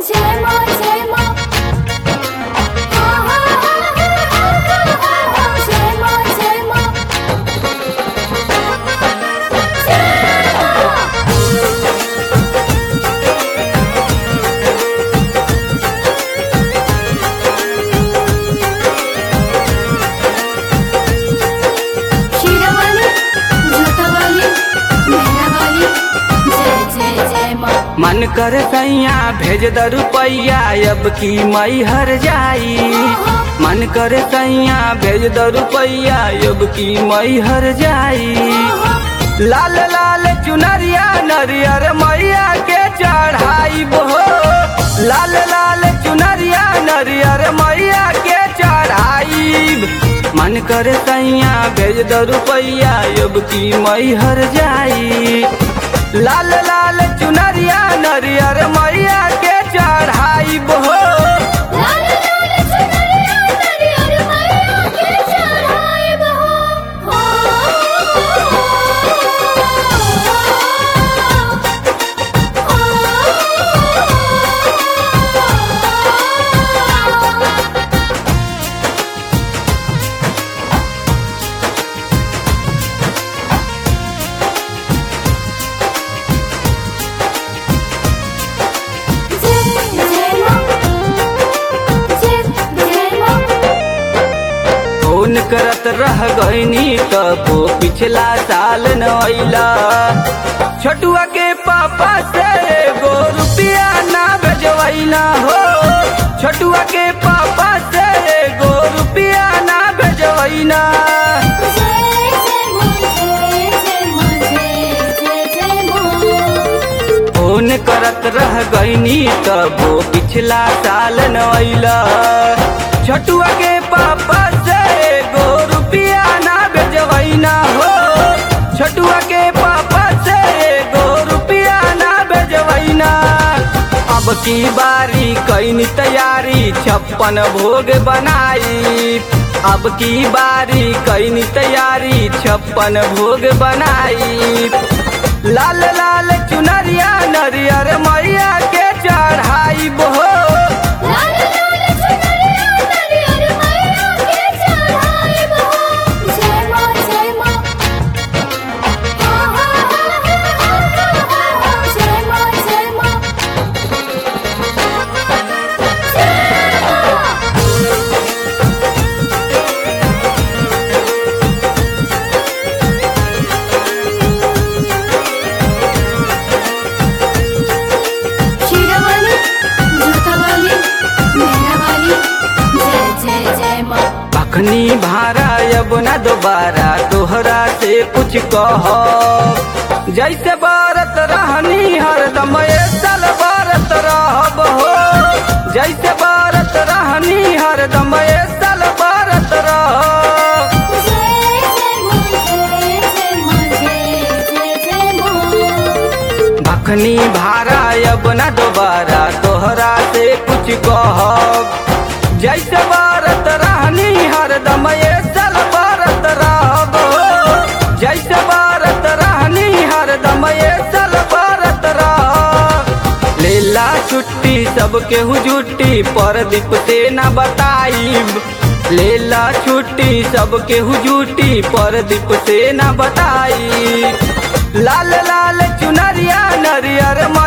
जय माँ जय माँ हा हा हा हा हा हा हा जय माँ जय माँ शीरावाली जूतावाली मेहरावाली जय जय जय माँ मन कर सैया भेज द रुपैया अब की मई हर जाई मन कर सैया भेज द रुपैया अब की मई हर जाई लाल लाल चुनरिया नरियर मैया के चढ़ाई बो लाल लाल चुनरिया नरियर मैया के चढ़ाई मन कर सैया भेज द रुपैया अब की मई हर जाई लाल लाल चुनरिया नरियर मैया के चढ़ाई बो लाल लाल चुनरिया नरियर मैया के चढ़ाए बहो हो जय जय माँ जय जय माँ फोन करत रह गईनी तबो पिछला साल न अइला छोटुआ के पापा से एगो रुपया ना भेजवैला हो छोटुआ के पापा से एगो रुपया ना भेजवैला जय जय माँ जय जय माँ जय जय जय माँ फोन करत रह गईनी तबो पिछला साल न अइला छोटुआ के पापा से एगो रुपया ना भेजवैना हो छोटुआ के पापा से एगो रुपया ना भेजवैना अब की बारी कैनी तैयारी छप्पन भोग बनाई अब की बारी कैनी तैयारी छप्पन भोग बनाई लाल लाल चुनरिया नरियर मैया के चढ़ाई बो लाल लाल चुनरिया नरियर मैया के चढ़ाए बहो जय माँ जय माँ हा हा हा हा हा हा जय माँ जय माँ शीरावाली जूतावाली मेहरावाली जय जय जय माँ अखनी भारा अब न दोबारा तोहरा से कुछ कह जैसे बारत रहनी हरदम ए साल बारत रहब हो जैसे बारत रहनी हरदम ए साल बारत रह जय जय माँ जय जय माँ जय जय जय माँ भखनी भारा अब न दोबारा तोहरा से कुछ कह जैसे बारत रहनी हरदम ए साल बारत रहब जैसे बारत रहनी हरदम ए साल बारत रह लेला छुट्टी सबके हुजुट्टी पर दीप से न बताईब लेला छुट्टी सबके हुजुट्टी पर दीप से न बताई लाल लाल चुनरिया नरियर